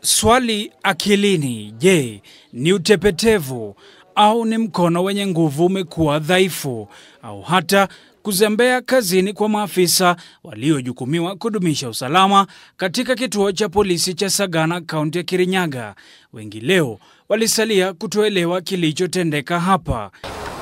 Swali akilini, je, ni utepetevu au ni mkono wenye nguvu umekuwa dhaifu au hata kuzembea kazini kwa maafisa waliojukumiwa kudumisha usalama katika kituo cha polisi cha Sagana, kaunti ya Kirinyaga. Wengi leo walisalia kutoelewa kilichotendeka hapa.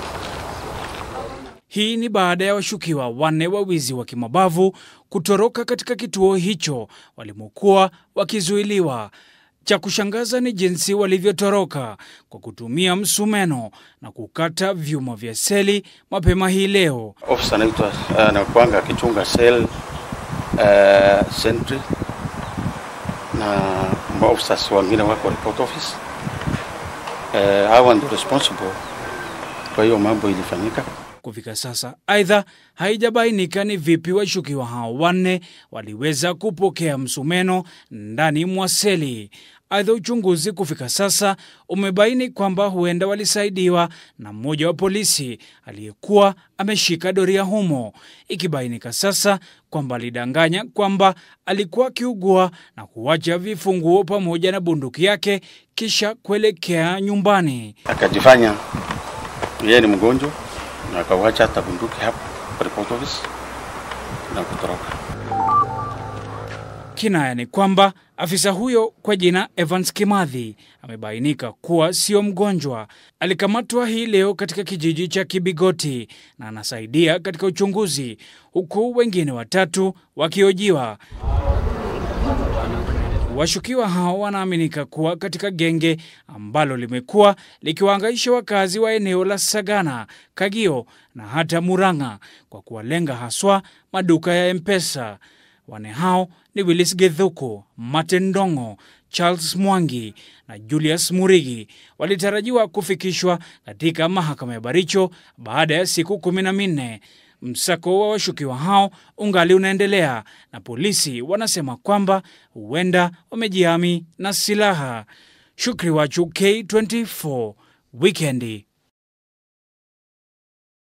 Hii ni baada ya washukiwa wanne wa wizi wa kimabavu kutoroka katika kituo hicho walimokuwa wakizuiliwa. Cha kushangaza ni jinsi walivyotoroka kwa kutumia msumeno na kukata vyuma vya seli mapema hii leo. Ofisa anaitwa anakuanga akichunga cell uh, sentry na maofisa wengine wako report office uh, hawa ndio responsible kwa hiyo mambo ilifanyika. Kufika sasa, aidha, haijabainika ni vipi washukiwa hao wanne waliweza kupokea msumeno ndani mwa seli. Aidha, uchunguzi kufika sasa umebaini kwamba huenda walisaidiwa na mmoja wa polisi aliyekuwa ameshika doria humo, ikibainika sasa kwamba alidanganya kwamba alikuwa akiugua na kuacha vifunguo pamoja na bunduki yake kisha kuelekea nyumbani. Akajifanya yeye ni mgonjwa na akawacha hata bunduki hapo kwa report office na kutoroka. Kinaya ni kwamba afisa huyo kwa jina Evans Kimathi amebainika kuwa sio mgonjwa. Alikamatwa hii leo katika kijiji cha Kibigoti na anasaidia katika uchunguzi, huku wengine watatu wakiojiwa. Washukiwa hao wanaaminika kuwa katika genge ambalo limekuwa likiwahangaisha wakazi wa eneo la Sagana, Kagio na hata Murang'a kwa kuwalenga haswa maduka ya M-Pesa. Wane hao ni Willis Gethuku, Martin Ndongo, Charles Mwangi na Julius Murigi walitarajiwa kufikishwa katika mahakama ya Baricho baada ya siku kumi na minne. Msako wa washukiwa hao ungali unaendelea na polisi wanasema kwamba huenda wamejihami na silaha. Shukri Wachu, K24 Wikendi.